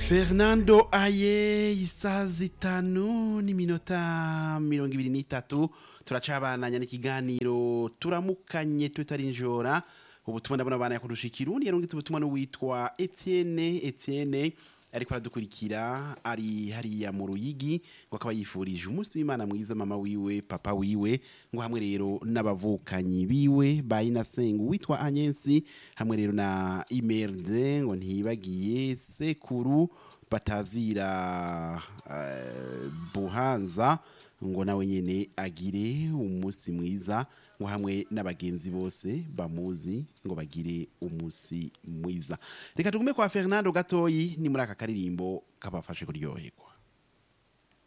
fernando aye isaha zitanu n'iminota mirongo ibiri n'itatu turacabananya n'ikiganiro turamukanye tutarinjora ubutumwa ndabona abana yakurusha ikirundi yarungitse ubutumwa n'uwitwa etienne etienne ariko aradukurikira ari hariya mu ruyigi ngo akaba yifurije umunsi w'imana mwiza mama wiwe papa wiwe ngo hamwe rero n'abavukanyi biwe ba inasengu witwa anyensi hamwe rero na imerde ngo ntibagiye sekuru batazira eh, buhanza ngo nawe nyene agire umunsi mwiza ngo hamwe n'abagenzi bose bamuzi ngo bagire umunsi mwiza reka tugume kwa fernando gatoyi ni muri aka karirimbo kabafashe kuryoherwa